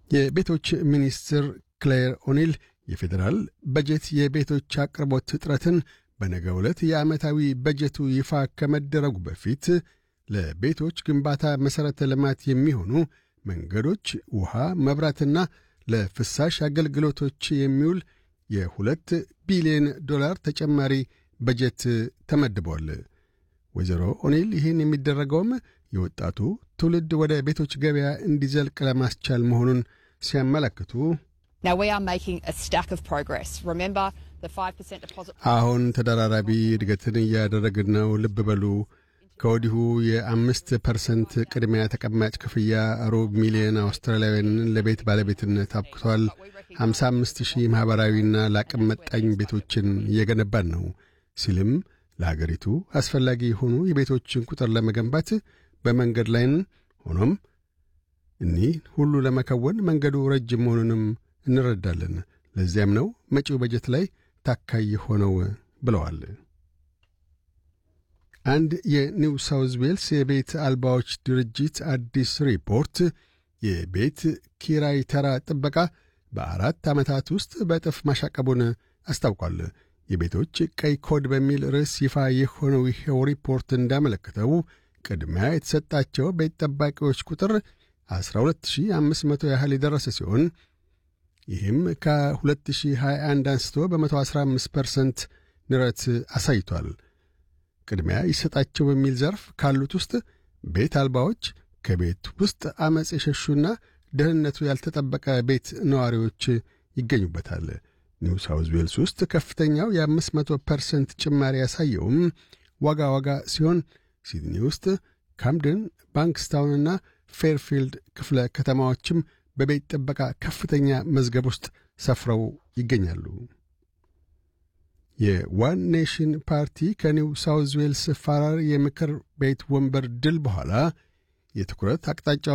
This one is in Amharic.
የቤቶች ሚኒስትር ክሌር ኦኒል የፌዴራል በጀት የቤቶች አቅርቦት እጥረትን በነገ ዕለት የዓመታዊ በጀቱ ይፋ ከመደረጉ በፊት ለቤቶች ግንባታ መሠረተ ልማት የሚሆኑ መንገዶች፣ ውሃ፣ መብራትና ለፍሳሽ አገልግሎቶች የሚውል የሁለት ቢሊዮን ዶላር ተጨማሪ በጀት ተመድቧል። ወይዘሮ ኦኒል ይህን የሚደረገውም የወጣቱ ትውልድ ወደ ቤቶች ገበያ እንዲዘልቅ ለማስቻል መሆኑን ሲያመለክቱ አሁን ተደራራቢ እድገትን እያደረግን ነው። ልብ በሉ ከወዲሁ የአምስት ፐርሰንት ቅድሚያ ተቀማጭ ክፍያ ሩብ ሚሊዮን አውስትራሊያውያንን ለቤት ባለቤትነት አብቅቷል። 55 ሺህ ማኅበራዊና ለአቅም መጣኝ ቤቶችን እየገነባን ነው ሲልም ለአገሪቱ አስፈላጊ የሆኑ የቤቶችን ቁጥር ለመገንባት በመንገድ ላይን ሆኖም እኒህ ሁሉ ለመከወን መንገዱ ረጅም መሆኑንም እንረዳለን። ለዚያም ነው መጪው በጀት ላይ ታካይ ሆነው ብለዋል። አንድ የኒው ሳውዝ ዌልስ የቤት አልባዎች ድርጅት አዲስ ሪፖርት የቤት ኪራይ ተራ ጥበቃ በአራት ዓመታት ውስጥ በእጥፍ ማሻቀቡን አስታውቋል። የቤቶች ቀይ ኮድ በሚል ርዕስ ይፋ የሆነው ይኸው ሪፖርት እንዳመለከተው ቅድሚያ የተሰጣቸው ቤት ጠባቂዎች ቁጥር 12500 ያህል የደረሰ ሲሆን ይህም ከ2021 አንስቶ በ115 ፐርሰንት ንረት አሳይቷል። ቅድሚያ ይሰጣቸው በሚል ዘርፍ ካሉት ውስጥ ቤት አልባዎች፣ ከቤት ውስጥ ዐመፅ የሸሹና ደህንነቱ ያልተጠበቀ ቤት ነዋሪዎች ይገኙበታል። ኒው ሳውዝ ዌልስ ውስጥ ከፍተኛው የ500 ፐርሰንት ጭማሪ ያሳየውም ዋጋ ዋጋ ሲሆን ሲድኒ ውስጥ ካምደን፣ ባንክስታውንና ፌርፊልድ ክፍለ ከተማዎችም በቤት ጥበቃ ከፍተኛ መዝገብ ውስጥ ሰፍረው ይገኛሉ። የዋን ኔሽን ፓርቲ ከኒው ሳውዝ ዌልስ ፋራር የምክር ቤት ወንበር ድል በኋላ የትኩረት አቅጣጫ